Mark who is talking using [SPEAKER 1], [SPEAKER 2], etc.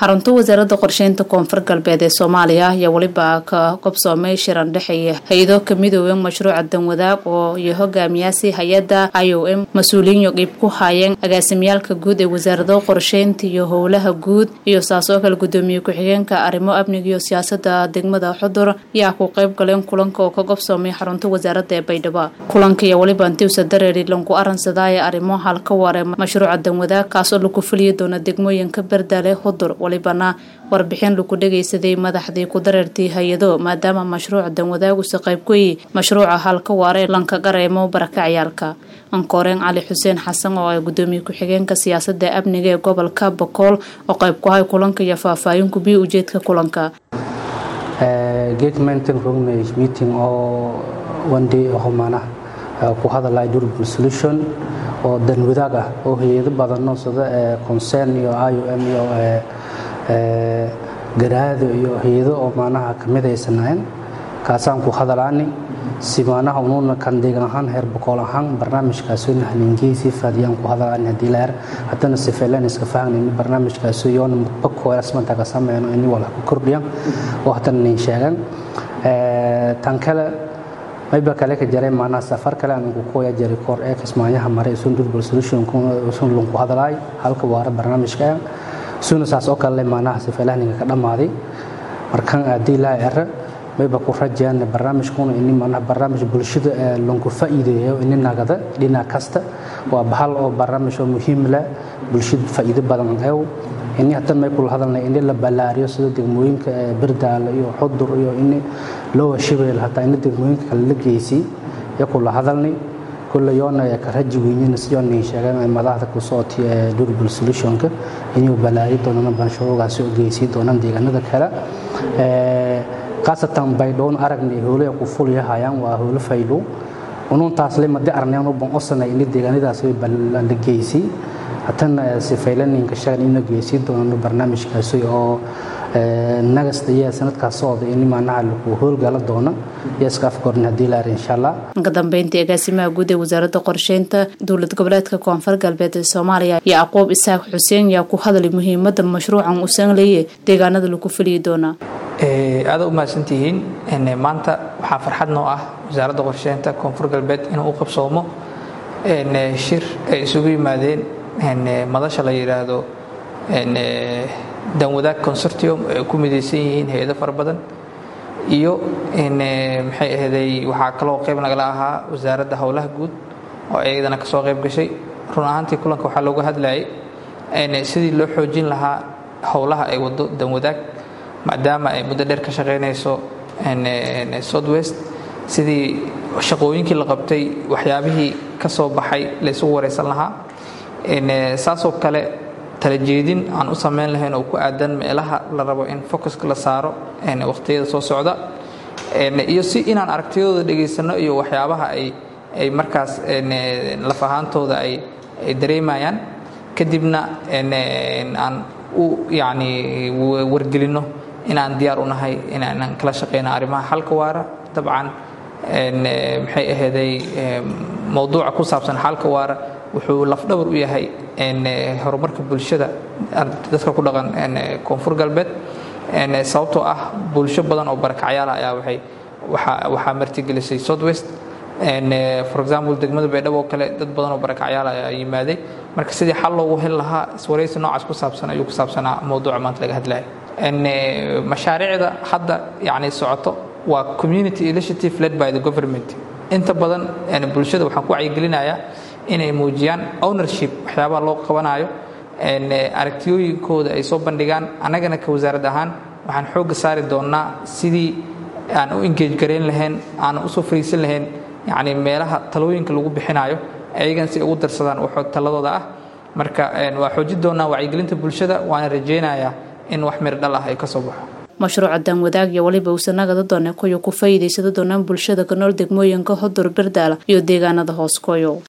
[SPEAKER 1] xarunta wasaaradda qorsheynta koonfur galbeed ee soomaaliya ayaa weliba ka qabsoomay shiran dhexeeya hay-ado ka midooben mashruuca danwadaag oo iyo hogaamiyaasi hay-adda i o m mas-uuliyiin qiib ku haayeen agaasimyaalka guud ee wasaarado qorsheynta iyo howlaha guud iyo saasoo kale gudoomiye ku-xigeenka arrimo amniga iyo siyaasada degmada xudur ayaa ku qeyb galeen kulanka oo ka qabsoomay xarunta wasaaradda ee baydhabo kulanka iyo weliba antiwsa dareeri lanku aransadaaye arrimo halka ware mashruuca danwadaag kaasoo lagu fuliyi doona degmooyinka berdale hudur walibana warbixin lagu dhagaysaday madaxdii ku dareertay hay-ado maadaama mashruuca danwadaagusa qayb kuyi mashruuca halka waare lanka qareemo barakacayaalka ankooreen cali xuseen xasan oo ah gudoomiye ku-xigeenka siyaasada amniga ee gobolka bokool oo qayb ku hay kulanka iyo faahfaahin kubiya ujeedka kulanka
[SPEAKER 2] meeting oo one day oo maanaha ku hadalaya durable solution oo danwadaag ah oo hay-ado badano sida concern iyo i o m iyo garaado iyo hay-ado oo maanaha kamid aysanaayen kaasaan ku hadalaani si maanaha unuuna kan deegan ahaan heer boqol ahaan barnaamijkaasoo nahlingeysi faadiyaan ku hadalaani haddii la er haddana sifeelen iska fahanayni barnaamijkaasoo yoona mudbakoolasmanta ka sameyno ini wala ku kordhiyan oo haddana nin sheegan tan kale mayba kale ka jaray maanaha safar kale aan ku kooya jaray koor ee kismaayaha maray sun durable solution sun lunku hadalaay halka waara barnaamijka suna saas oo kale maanaha sifeelahninga ka dhammaaday markan haddii laa ere mayba ku rajayaan barnaamijkuna ini maanaha barnaamij bulshada lanku faa'iideeyo ini nagada dhinac kasta waa bahal oo barnaamij oo muhiim leh bulshada faa'iido badan eew ini hadan may kula hadalnay ini la ballaariyo sida degmooyinka berdaale iyo xudur iyo ini lowa shabeelle hataa ini degmooyinka kale la geysay iyo kula hadalnay kulle yoona ka raji weynina sidoo nin sheegeen madaxda ku sooti ee durable solutionka inuu ballaari doonana banshuruugaasi u geysay doonaan deegaanada kale khaasatan baydhoon aragnay howle ku fulyahayaan waa howlo faydo ununtaas le madi arneen u ban osana ini deegaanadaas la geysay hatana sifaylaninka shagan ina geysiin doonano barnaamijkaasi oo nagasta iyo sanadkaas socda in maanaha lagu howlgala doono iyo iska afkorn haddii la ar insha allah
[SPEAKER 1] ka dambeyntii agaasimaha guud ee wasaaradda qorsheynta dowlad goboleedka koonfur galbeed ee soomaaliya iyo aqoob isaaq xuseen yaa ku hadlay muhiimada mashruucan uu sanleeye deegaanada lagu fuliyi doonaa
[SPEAKER 3] aada u mahadsantihiin maanta waxaa farxad noo ah wasaaradda qorsheynta koonfur galbeed inuu u qabsoomo shir ay isugu yimaadeen madasha la yidhaahdo danwadaag consortium ay ku midaysan yihiin hay-ado fara badan iyo maxay ahaday waxaa kaloo qayb nagala ahaa wasaaradda howlaha guud oo iyadana ka soo qayb gashay run ahaantii kulanka waxaa looga hadlayay sidii loo xoojin lahaa howlaha ay wado danwadaag maadaama ay muddo dheer ka shaqaynayso southwest sidii shaqooyinkii la qabtay waxyaabihii ka soo baxay laysugu waraysan lahaa saasoo kale talajeedin aan u samayn lahayn oo ku aadan meelaha la rabo in focuska la saaro waqhtiyada soo socda iyo si inaan aragtiyadooda dhegaysano iyo waxyaabaha ay markaas laf ahaantooda ay dareemayaan kadibna aan u yacni wargelinno inaan diyaar u nahay inaan kala shaqayno arrimaha xalka waara dabcan maxay aheeday mowduuca ku saabsan xalka waara wuxuu lafdhabar u yahay horumarka bulshada dadka ku dhaqan koonfur galbeed sababtoo ah bulsho badan oo barakacyaala ayaa waay waxaa martigelisay southwest for example degmada baydhabo oo kale dad badan oo barakacyaala ayaa yimaaday marka sidii xal loogu heli lahaa iswaraysi noocaas ku saabsan ayuu ku saabsanaa mowduuca maanta laga hadlaya mashaariicda hadda yani socoto waa community initiative led by the government inta badan bulshada waxaan ku wacyigelinayaa inay muujiyaan ownership waxyaabaha loo qabanayo aragtiyooyinkooda ay soo bandhigaan annagana ka wasaarad ahaan waxaan xoogga saari doonnaa sidii aan u engage garayn lahayn aan usoo fariisan lahayn yacni meelaha talooyinka lagu bixinayo ayagan si ugu darsadaan waxoo taladooda ah marka waa xoojin doonnaa wacyigelinta bulshada waana rajaynayaa in wax mir dhal ah ay ka soo baxo
[SPEAKER 1] mashruuca danwadaag iyo weliba uusanagada doone kuyo ku faa'iidaysada doonaan bulshada ka nool degmooyinka hodur berdaala iyo deegaanada hoos koyo